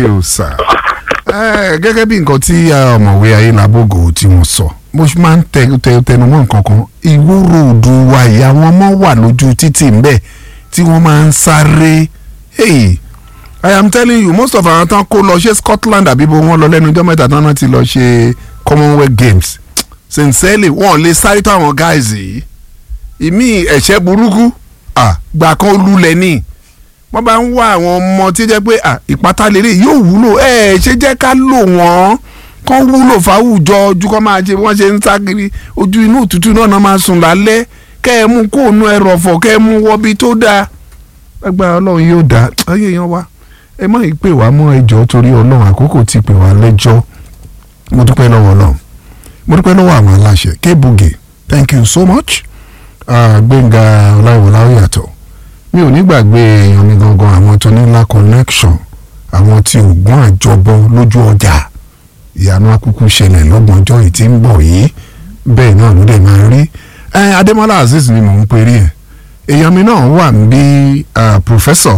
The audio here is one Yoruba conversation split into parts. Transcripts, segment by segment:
you sir. Eh, gẹ́gẹ́ bí nǹkan tí eh, ọ̀mọ̀wé ayélujábògò tí wọ́n sọ mo ṣe máa ń tẹ tẹ tẹnumọ́ nǹkan kan ìwúrò òdu wa yìí àwọn ọmọ wà lójú títì ńbẹ tí wọ́n máa ń sáré hey i am telling you most of àwọn tán kó lọ ṣe Scotland àbí bó wọ́n lọ lẹ́nu ọjọ́ mẹ́ta tán náà ti lọ ṣe Commonwealth Games sincerely wọ́n lè sáré tó àwọn guys yìí ìmí ẹ̀ṣẹ́ burúkú ah, gbà kan lulẹ̀ ní wọ́n bá ń wá àwọn ọmọ tí ó jẹ́ pé ah, ìpátá lérè yóò wúlò ẹ ṣe jẹ́ ká lò wọ́n kán wúlò fáwùjọ ojú kán máa ṣe wọ́n ṣe ń sá kiri ojú inú òtútù náà náà máa sùn lálẹ́ kẹ́ ẹ mú kóònù ẹrọ̀fọ̀ kẹ́ ẹ mú wọ́bi tó dáa agbára ọlọ́run yóò dáa ayé yan wa ẹ má yí pè wá mọ́ ẹjọ́ torí ọlọ́run àkókò ti pè wá lẹ́jọ́ mo dúpẹ́ lọ́wọ́ ọlọ́run mo dúpẹ́ lọ́wọ́ àwọn aláṣẹ kébùgè thank you so much uh, gbẹ̀ngà ọláìwọlá ó yàtọ̀ mi ò ní gbàgbé èèyàn mi gangan àwọn tó ní ńlá connection àwọn tí ògùn àjọbọ lójú ọjà ìyanu akúkú ṣẹlẹ̀ lọ́gbọ̀njọ́ yìí tí ń bọ̀ yìí bẹ́ẹ̀ náà ló dẹ̀ máa rí ẹ adémọlá azeez ni mò ń perí ẹ̀ èèyàn mi náà wà ń bí professor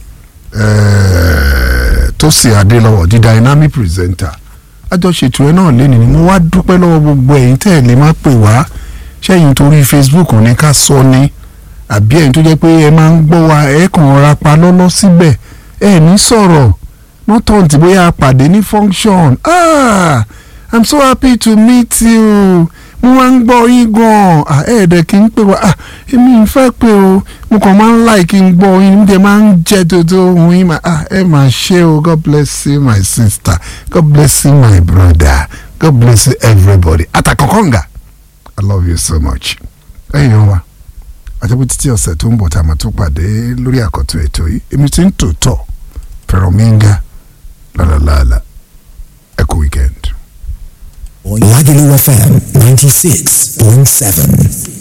tósì adélọ́wọ̀ di dynamic presenter àjọṣètò ẹ náà lé ní ni mo wá dúpẹ́ lọ́wọ́ gbogbo ẹ̀yin tẹ́ ẹ̀ lè má pè wá ṣẹ́yìn torí facebook ní ká sọ ni àbí ẹ̀yin tó jẹ́ pé ẹ máa ń gbọ́ wa ẹ̀ kàn ra pa lọ́lọ́ síbẹ̀ ẹ̀ ní sọ̀rọ̀ nọ́tọ̀ tí bóyá a pàdé ní function ah i'm so happy to meet you mo máa ń gbọ́ yín gan-an ah ẹ̀ẹ́dẹ̀ kí n pè wá ah èmi ń fẹ́ pé o mo kàn máa ń láì kí n gbọ́ yín níbi ẹ̀ máa ń jẹ́ dodo ohun yín mà ah ẹ máa ṣe o god bless you my sister god bless you my brother god bless you everybody àtàkọ́kọ́ǹgà i love you so much ẹ̀yin wa àjẹbí títí ọ̀sẹ̀ tó ń bọ̀ tá a máa tún pàdé lórí àkọ́tún ètò yìí èmi ti ń tòótọ́ fẹ̀rọ̀míńgá lálàlálà ẹ kú weekend. Lagelu FM 96.7.